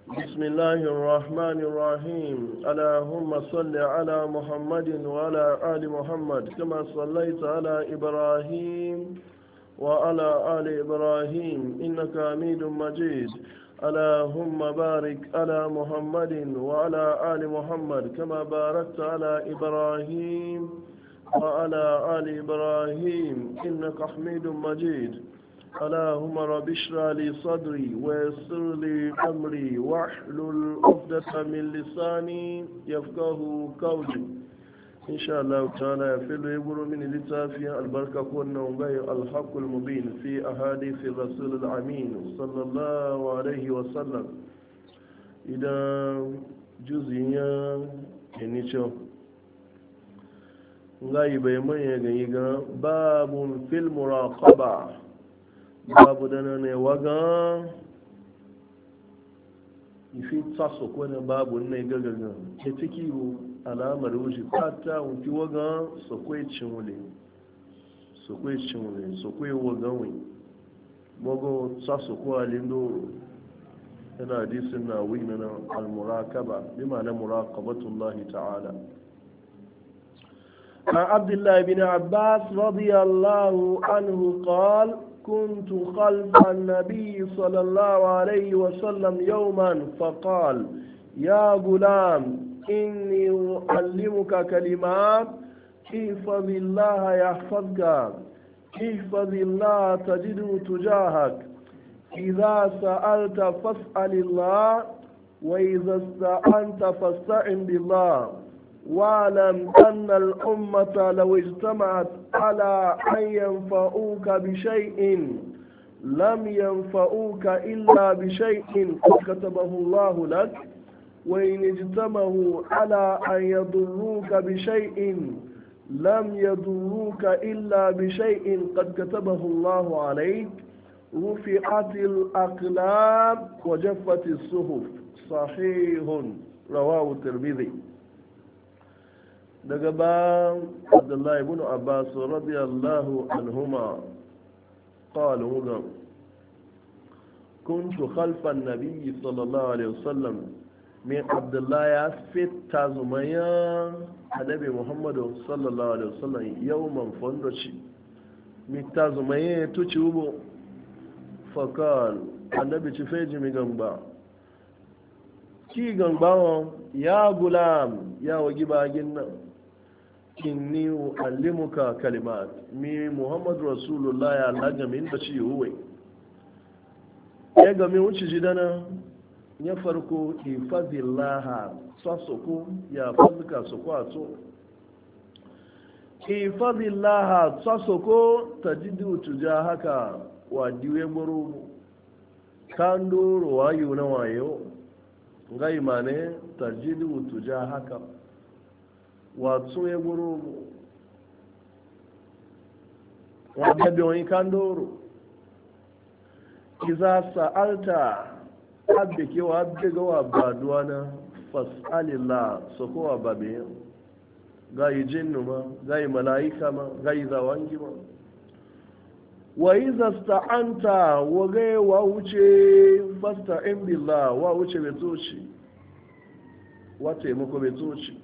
بسم الله الرحمن الرحيم اللهم صل على محمد وعلى آل محمد كما صليت على إبراهيم وعلى آل إبراهيم إنك حميد مجيد اللهم بارك على محمد وعلى آل محمد كما باركت على إبراهيم وعلى آل إبراهيم إنك حميد مجيد اللهم رب اشرح لي صدري ويسر لي أمري واحلل عقدة من لساني يفقه قولي إن شاء الله تعالى يفعل يقول من لتافيا البركة كنا وغير الحق المبين في أحاديث الرسول الأمين صلى الله عليه وسلم إذا جزيا كنيشو ngai bai manya gani ga babun fil muraqaba babu dana ne waga ifi tsaso ko ne babu ne gagaga ke ciki alamar wuce fata wuki waga sakwai cinwule sakwai cinwule sakwai waganwe mago tsaso ko alindo yana hadisin na wina na almurakaba bi ma'ana muraqabatullahi ta'ala عن عبد الله بن عباس رضي الله عنه قال كنت خلف النبي صلى الله عليه وسلم يوما فقال يا غلام إني أعلمك كلمات احفظ الله يحفظك احفظ الله تجده تجاهك إذا سألت فاسأل الله وإذا استعنت فاستعن بالله واعلم أن الأمة لو اجتمعت على أن ينفعوك بشيء لم ينفعوك إلا بشيء قد كتبه الله لك وإن اجتمعوا على أن يضروك بشيء لم يضروك إلا بشيء قد كتبه الله عليك رفعت الأقلام وجفت الصحف صحيح رواه الترمذي daga ba abdullahi ibn abbas radiyallahu anhuma qala huwa kuntu khalfa an-nabiy sallallahu alaihi wasallam min abdullahi ya fitta zumaya annabi muhammadu sallallahu alaihi wasallam yawman fondoci mita zumaya tuci ubo fakal annabi ci feji mi gamba ki gamba ya gulam ya wagi bagin nan inni uallimuka kalimat mi muhammadu rasulullah ya laga min da ci huwe ya ga mi wuce ji dana ya farko ifadillaha sasoko ya fazika soko a to ifadillaha sasoko tajidu tuja haka wa diwe gboro kandoro wayo na wayo ga imane tajidu tuja haka wato ya guru wadda biyoyin kan doro iza sa'alta abda ke wa abda ga wa baduwa na fas'alillah su kowa babe ga yi jinnu ma ga yi mala'ika ma ga yi zawangi ma wa iza sta'anta wa ga wa wuce fasta'in billah wa wuce betoci wa taimako betoci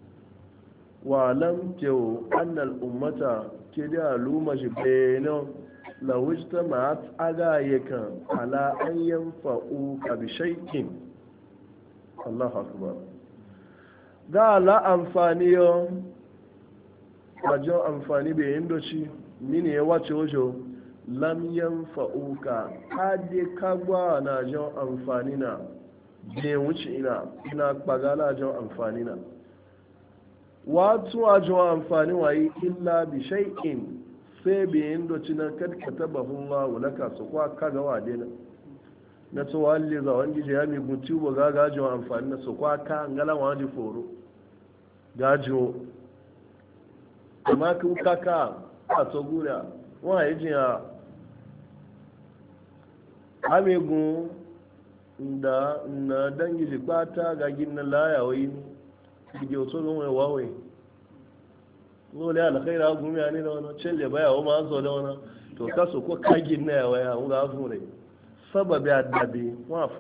walam kyau annal ummata ke da luma shi bayanan lawista ma'at aga yakan ala an yanfa'u ka bi shaikin Allah akbar ga la amfani yo wajen amfani bai yin doci mini ya wace wajo lam yanfa'u ka hade kagwa na jan amfani na bai wuce ina ina kpagala jan amfani na wato a jiwa amfani wayi illa bi shay'in sai bi yin doci na kadkata bahun wa laka su kwa kaga wa dena na to walli za wani je ya mi guti ba ga ga jiwa amfani na su kwa ka ngala wa ji foro gajo amma kun kaka a to gura wa yi jiya amegun da na dangi jikpata ga gina layawai ne dige oto gan wai wawai ngole alkhaira gumi ani da wani celle baya wa ma zo da wani to kaso ko kagin na ya waya nga fure sababi adabi wa